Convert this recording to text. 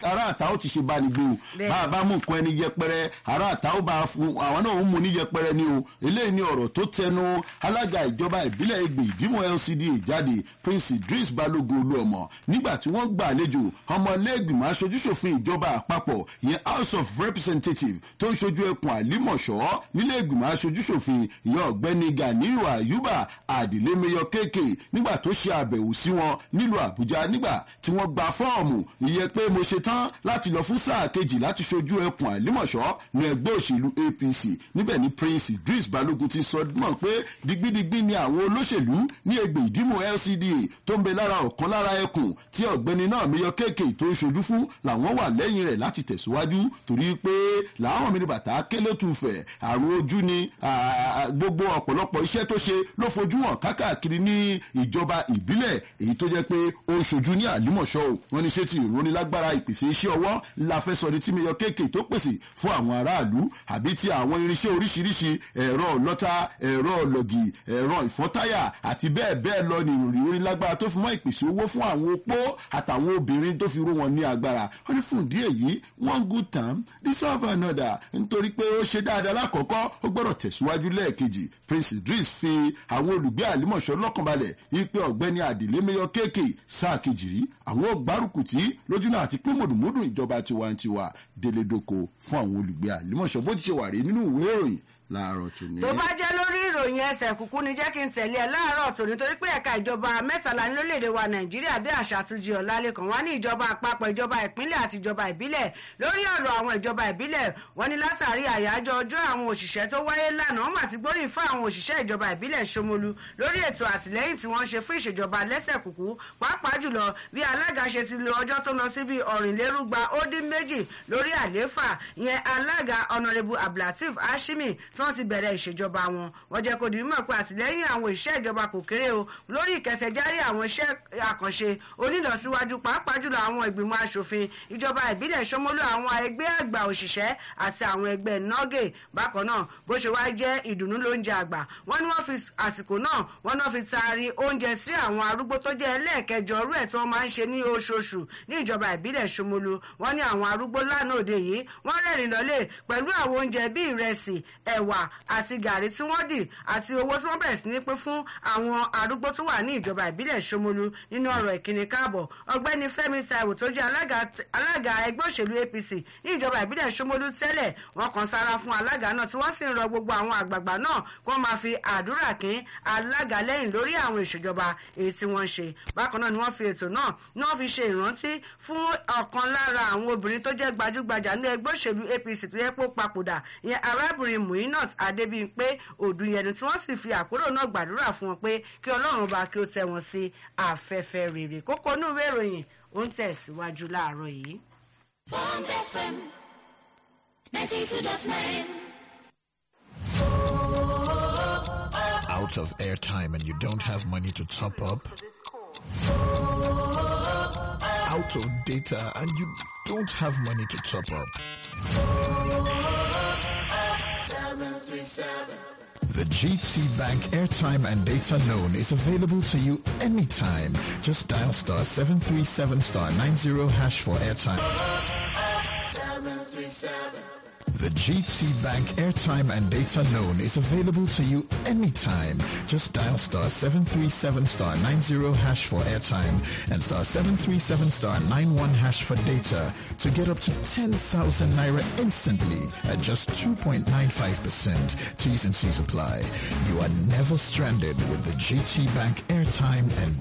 ará àta ó ti ṣe bá ní gbé o Bẹ́ẹ̀. bá a bá mú nǹkan ẹni yẹpẹrẹ ará àta ó bá a fún àwọn náà ó mú ní yẹpẹrẹ ni o eléyìí ni ọ̀rọ̀ tó tẹnu alága ìjọba ìbílẹ̀ Ẹgbẹ́ ìdímọ̀ LCDA jáde Prince Idris Balogun Olúọmọ nígbà tí wọ́n gbà àlejò ọmọlẹ́gbìmọ̀ aṣojúṣòfin ìjọba àpapọ̀ ìyẹn House of Representatives tó ń ṣojú ẹkùn àlímọ̀ṣọ́ nílé ìgbìmọ̀ aṣojúṣòfin ìyẹn ọ̀gbẹ́ni Ganiyu Ayuba Adilemeyo kéèké nígbà tó ṣe àbẹ̀wò sí wọn nílùú Àbújá nígbà tí wọ́n gba fọ́ọ̀mù ìyẹn pé mo ṣe tán láti lọ fún sáà kejì láti ṣojú ẹkùn àlímọ̀ṣọ́ ní ẹgbẹ́ òṣèlú APC níbẹ̀ ni Prince Idris Balogun ti sọ mọ̀ pé digbidigbi ni àwọn olóṣèlú ní Ẹgbẹ́ ìdímọ̀ LCDA tó ń bẹ lára ọ̀kan lára ẹkùn tí ọ̀gbẹ́ni náà Mẹ́yọ kéèké tó ń ṣojú fún làwọn wà lẹ́yìn rẹ̀ láti tẹ̀síwájú torí pé làwọn mi ní bàtà kélé tù fẹ̀ àrùn ojú ni ah, gbogbo ọ̀pọ̀lọpọ̀ iṣẹ́ tó ṣe ló fojú hàn kákàkiri ní ìjọba ìbílẹ̀ èyí tó jẹ́ pé ó ń ṣojú ní àlímọ̀ṣọ́ o wọ́n ní ṣé ti ìrónilágbára ìpèsè iṣẹ́ ọwọ́ la fẹ́ sọ ní tí Mẹ́yọ kéèké tó pèsè fún àwọn aráàlú àbí ti àwọn irinṣẹ́ oríṣiríṣi ẹ̀rọ ọlọ́ta ẹ̀rọ ọlọ́gì ẹ̀rọ ìfọ́táyà àti bẹ́ẹ̀ bẹ́ẹ̀ lọ ní ìrónilágbára tó fi mọ́ ìpèsè owó fún àwọn opó àtàwọn obìnrin tó fi ró wọn ní agbára wọ́n ní fún ìdí èyí one good time deserve another nítorí pé ó ṣe dáadáa lákọ̀ọ́kọ́ ó gbọ́dọ̀ tẹ̀síwájú lẹ́ẹ̀kejì Prince Idris fi àwọn olùgbé àlímọ̀ṣọ́ lọ́kànbalẹ̀ wípé ọ̀gbẹ́ni àdìlémẹ́yọ kéèké sáà kejì rí àwọn ògbárùkùtì lójúnà àti pé mùdùmùdù ìjọba tiwantiwa délé dóko fún àwọn olùgbé àlímọ̀ṣọ́ bó ti ṣe wà rí nínú ìwé ìròyìn láàárọ̀ tòní. tó bá jẹ́ lórí ìròyìn ẹsẹ̀ kúkú ni jẹ́ kí n tẹ̀lé ẹ láàárọ̀ tòní torí pé ẹ̀ka ìjọba mẹ́tàlá ní lórílẹ̀‐èdè wa nàìjíríà bí àṣà àtúnjì ọ̀làlẹ́kàn wá ní ìjọba àpapọ̀ ìjọba ìpínlẹ̀ àti ìjọba ìbílẹ̀ lórí ọ̀rọ̀ àwọn ìjọba ìbílẹ̀ wọ́n ní látàrí àyájọ́ ọjọ́ àwọn òṣìṣẹ́ tó wáyé lánàá wọ́n mà ti gbóríyìn fún àwọn òṣìṣẹ́ ìjọba ìbílẹ̀ Ṣómólú lórí ètò àtìlẹ́yìn tí wọ́n ṣe fún ìṣèjọba lẹ́sẹ̀ kúkú pàápàá jùlọ bí alága ṣe ti lo ọjọ́ tó lọ sí bí ọ̀rìnlérúgba ó dín méjì lórí àlééfà ìyẹn alága ọ̀nàrẹ́bù abdulateef hashimi tí wọ́n ti bẹ̀rẹ̀ ìṣèjọba wọn wọ́n jẹ́ kó di mímọ̀ pé àtìlẹ́yìn àwọn iṣẹ́ ìjọba kò kéré o lórí ìkẹsẹ̀járí àwọn iṣẹ́ àkànṣe onílọsíwájú pàápàá jùlọ àwọn ìgbìmọ̀ asòfin ìjọba ìbílẹ̀ Ṣómólú àwọn ẹgbẹ́ àgbà òṣìṣẹ́ àti àwọn ẹgbẹ́ nọ́gẹ̀ bákan náà bó ṣe wá jẹ́ ìdùnnú lóúnjẹ àgbà wọ́n ní wọ́n fi àsìkò náà wọ́n náà fi taari oúnjẹ sí àwọn arúgbó tó jẹ́ ẹlẹ́ẹ̀kẹjọ ọrú ẹ̀ tí wọ́n máa ń ṣe ní oṣooṣù ní ìjọba ìbílẹ̀ Ṣómólú wọ́n ní àwọn arúgbó lánàá òde yìí wọ́n rẹ́rìn lọ́lẹ̀ pẹ̀lú àwọn oúnjẹ bíi ìrẹsì ẹ̀wà àti gàrí tí wọ́n dì àti owó tí wọ́n bẹ̀rẹ̀ sí ní pín fún àwọn arúgbó tó wà ní ìjọba ìbílẹ̀ Ṣómólú nínú ọ̀rọ̀ ìkíni káàbọ̀ ọ̀gbẹ́ni Fẹ́mi Táíwò tó jẹ́ alága alága ẹgbẹ́ òṣèlú APC ní ìjọba ìbílẹ̀ Ṣómólú tẹ́lẹ̀ wọ́n kan sára fún alága náà tí wọ́n sì ń rọ gbogbo àwọn àgbààgbà náà kó máa fi àdúrà kín alága lẹ́yìn lórí àwọn ìṣèjọba èyí tí wọ́n ṣe bákan náà ni wọ́n fi ètò náà ni wọ́n fi ṣe ìrántí fún ọ̀kan lára àwọn obìnrin tó jẹ́ gbajúgbajà ní ẹgbẹ́ òṣèlú APC tó yẹ kó papòdà ìyẹn arábìnrin Muinat Adébíyìnpé Òdùyẹnu tí wọ́n sì fi àpérò náà gbàdúrà fún wọn pé kí Ọlọ́run bá kí ó tẹ́ wọn sí afẹ́fẹ́ rere kókó inú ìwé ìròyìn ó ń tẹ̀síwájú láàárọ̀ yìí. Bond FM 92.9. out of airtime and you don't have money to top up, out of data and you don't have money to top up. The GT Bank airtime and data loan is available to you anytime. Just dial star 737 star 90 hash for airtime. The GT Bank airtime and data loan is available to you anytime. Just dial star 737 star 90 hash for airtime and star 737 star 91 hash for data to get up to 10,000 naira instantly at just 2.95%. T's and C's apply. You are never stranded with the GT Bank airtime and